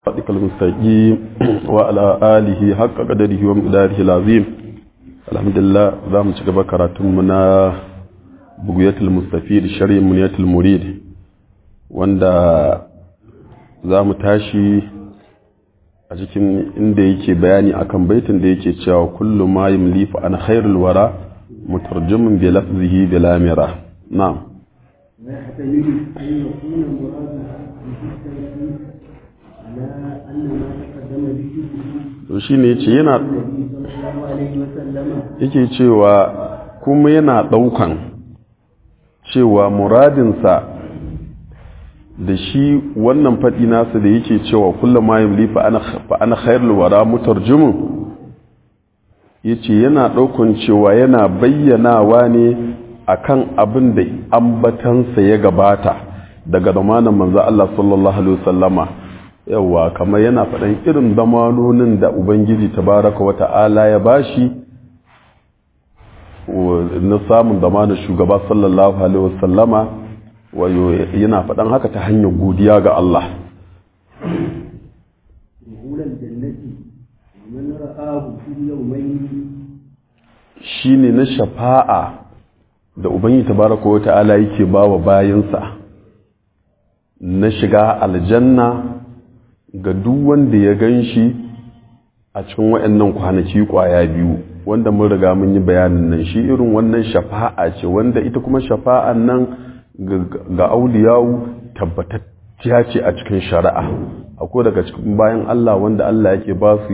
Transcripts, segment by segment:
صراطك المستقيم وعلى آله حق قدره ومقداره العظيم الحمد لله za mu ci gaba karatunmu na bugiyatul mustafid shari'in muniyatul murid wanda za mu tashi a cikin inda yake bayani akan baitin da yake cewa kullu ma yumlifu an khairul wara mutarjimun bi lafzihi bi lamira na'am ويحتمل أن يكون مرادها بالتوحيد على أن ما تقدم ذكره to shine yace yana النبي صلى الله عليه وسلم yake cewa kuma yana ɗaukan cewa muradinsa da shi wannan faɗi nasa da yake cewa kullum ma yamli fa ana khairul wara mutarjimun yace yana ɗaukan cewa yana bayyanawa ne akan abin da ambatansa ya gabata daga zamanin manzo Allah sallallahu alaihi wasallama yawa kamar yana faɗan irin zamanonin da ubangiji tabaraka wa ta'ala ya bashi na samun zamanin shugaba sallallahu alaihi wasallama wayo yana faɗan haka ta hanyar godiya ga Allah دخول الجنة ومن رآه في اليومين shine na shafa'a da ubangiji tabaraka wa ta'ala yake bawa bayansa na shiga aljanna ga duk wanda ya ganshi a cikin waɗannan kwanaki kwaya biyu wanda mun riga mun yi bayanin nan shi irin wannan shafa'a ce wanda ita kuma shafa'an nan ga auliyawu tabbatacciya ce a cikin shari'a akwai daga cikin bayan Allah wanda Allah yake ba su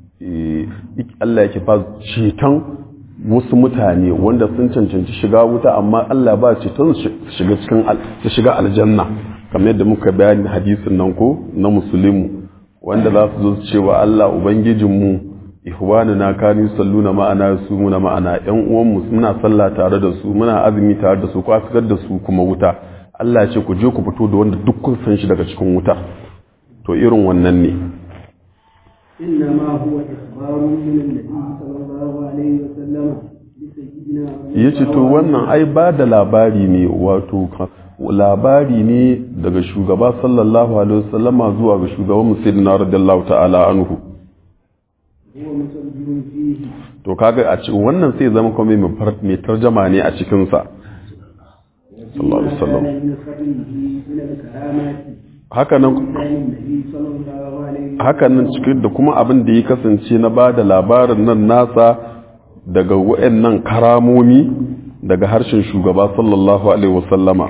Allah yake ba su ceton wasu mutane wanda sun cancanci shiga wuta amma Allah ba ceton su shiga cikin su shiga aljanna kamar yadda muka bayani hadisin nan ko na musulmi wanda za su zo su cewa Allah ubangijinmu ihwanuna kanu salluna ma'ana su muna ma'ana yan uwanmu muna sallah tare da su muna azumi tare da su ko fitar da su kuma wuta Allah ya ce ku je ku fito da wanda duk kun san shi daga cikin wuta to irin wannan ne إنما هو إخبار من النبي صلى الله عليه وسلم لسيدنا yace to wannan ai ba da labari ne wato labari ne daga shugaba sallallahu alaihi wasallama zuwa ga shugaban musayyidina radiyallahu ta'ala anhu هو مترجم فيه to kaga a cikin wannan sai zama kuma mai tarjama ne a cikin sa sallallahu alaihi wasallam كان من خبره من الكرامات haka nan كان النبي صلى الله عليه وسلم haka nan cikin da kuma abin da ya kasance na ba da labarin nan nasa daga wa'annan karamomi daga harshen shugaba sallallahu alaihi wasallama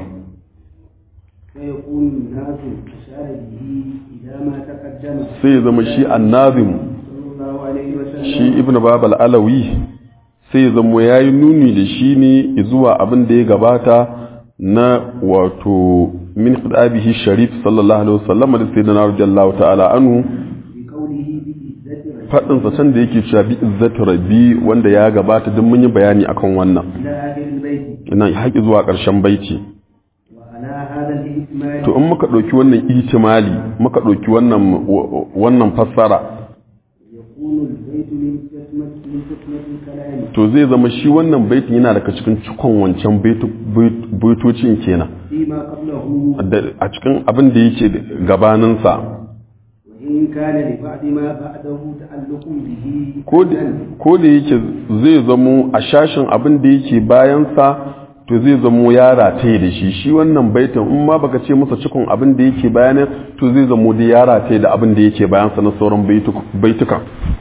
فيكون الناس أشار به إلى ما تقدم sai ya zama shi annazim صلى الله عليه وسلم shi ibn babal alawi sai ya zama ya yi nuni da shi ne zuwa abin da ya gabata na wato min hudabihi sharif sallallahu alaihi wasallama da sayyidina radiyallahu ta'ala anhu بقوله بإذة faɗin sa can da yake cewa bi izzati rabbi wanda ya gabata duk mun yi bayani akan wannan إلى آخر البيت ina haƙi zuwa ƙarshen baiti وعلى هذا الإكمال to in muka ɗauki wannan ihtimali muka ɗauki wannan wannan fassara يكون البيت من حكمة من حكمة الكلام to zai zama shi wannan baitin yana daga cikin cikon wancan baitu- bait- baitocin kenan فيما قبله Da- a cikin abin da yake gabaninsa وإن كان لبعض ما بعده تعلق به ko da- ko da yake zai zamo a shashin abin da yake bayansa to zai zamo ya rataye da shi shi wannan baitin in ma baka ce masa cikon abin da yake bayanin to zai zamo da ya rataye da abin da yake bayansa na sauran baituk- baitukan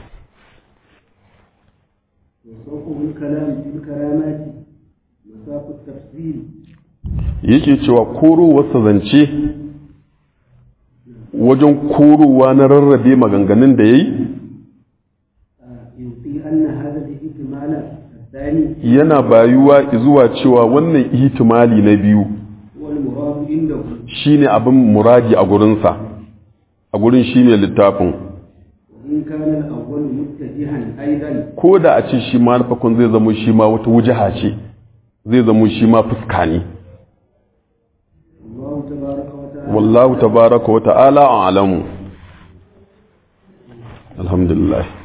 وصوفه الكلام في الكرامات مساق التفصيل yake cewa korowarsa zance wajen korowa na rarrabe maganganun da ya yi آه، يلقي أن هذا الاحتمال الثاني yana bayuwa zuwa cewa wannan ihtimali na biyu هو المراد عنده shine abin muradi a gurinsa a gurin shi ne littafin وإن كان الأول متجها أيضا ko da a ce shi ma na farkon zai zama shi ma wata wujaha ce zai zama shi ma fuska ne الله تبارك وتعالى wallahu tabaraka wa ta'ala a'lamu alhamdulillah